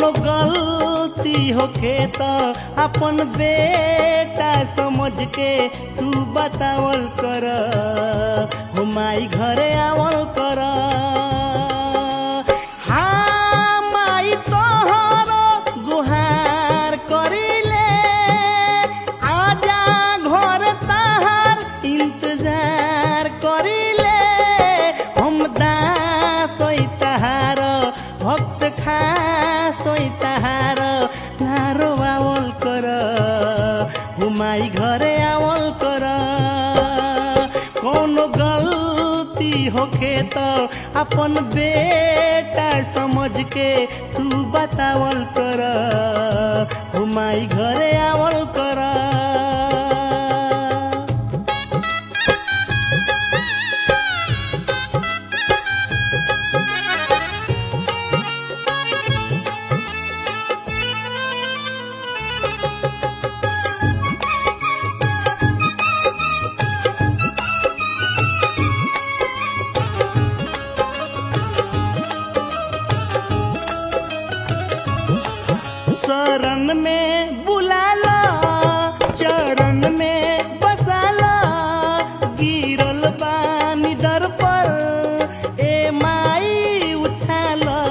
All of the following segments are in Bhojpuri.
कोनो गलती होखे त अपन बेटा समझ के तू बतावल कर हो माई घरे आवल कर हाँ माई तोहर गुहार करिले आजा घर तहार इंतजार करिले हम दास होई तहार भक्त खास होई तहार नारो आवल कर हुमाई घरे आवल कर कोनो गलती होखे त अपन बेटा समझ के तू बतावल कर हुमाई घरे आवल कर शरण में बुलाला चरण में बसाला गिरल बानी दर पर ए माई उठाला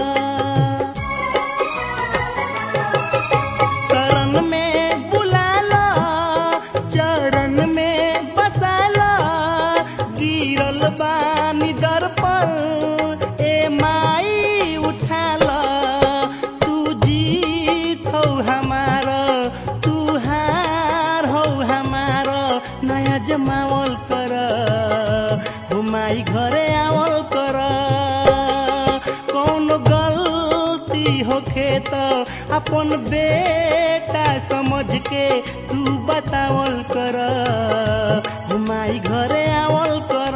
शरण में बुलाला चरण में बसाला गिरल बानी दर पर ए माई उठाला तू जीत हो हमार तू हार हो हमार नया जमावल कर हुमाई घरे आवल कर कौन गलती होखे त अपन बेटा समझ के तू बतावल कर हुमाई घरे आवल कर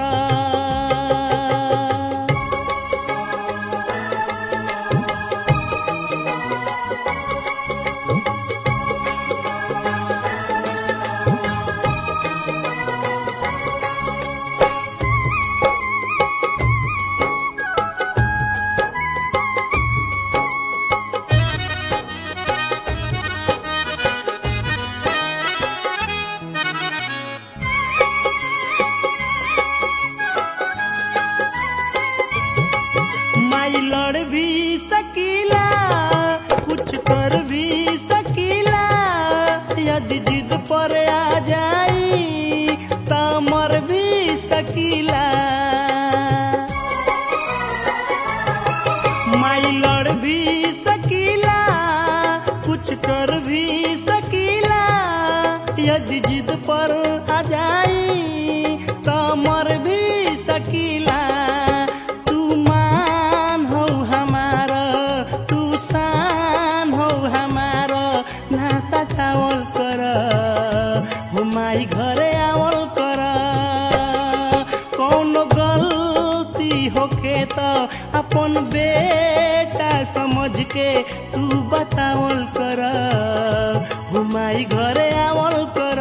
माई लड़ भी सकीला कुछ कर भी सकीला यदि जिद पर आ जाई त मर भी सकीला माई लड़ भी सकीला कुछ कर भी सकीला यदि जिद पर आ जाई त मर भी सकीला तू मान हो हमार तू शान हो हमार नासा चावल कर हुमाई घरे आवल कर कौन गलती होखे त अपन बेटा समझ के तू बतावल कर हुमाई घरे आवल कर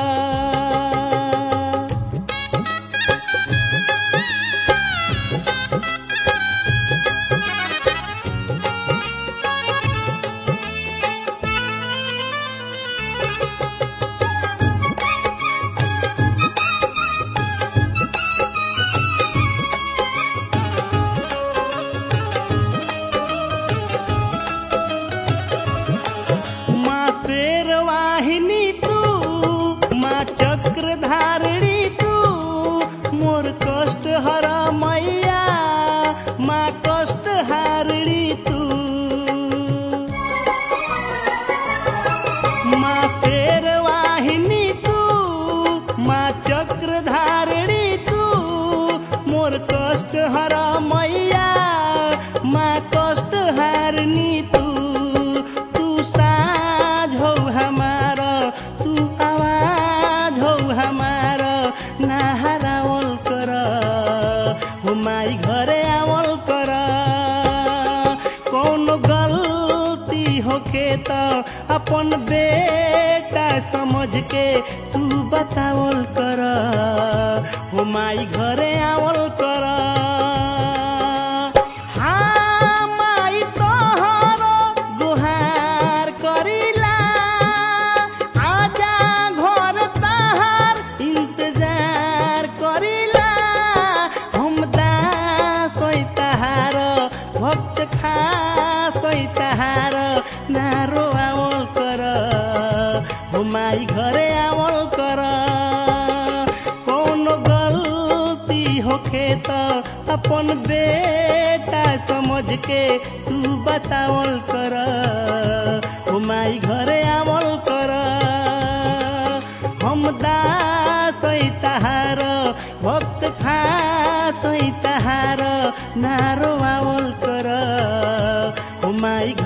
माँ शेर वाहिनी तू माँ चक्रधारिणी तू मोर कष्ट हर मैया माँ कष्ट हारिणी तू माँ शेर वाहिनी तू माँ चक्रधारिणी तू मोर कष्ट हर मैया माँ कष्ट हारिणी तू तू साझ हो हमार तू आवाज हो हमार ना हरावल कर हो माई घरे आवल कर कौन गलती होखे त अपन बेटा समझ के तू बतावल कर हो माई घरे आवल कर हाँ माई तोहर तहार नारो आवल कर हो माई घरे आवल कर कौनो गलती होखे त अपन बेटा समझ के तू बतावल कर हो माई घरे आवल कर हम दास तहार भक्त खास तहार नारो आवल कर हो माई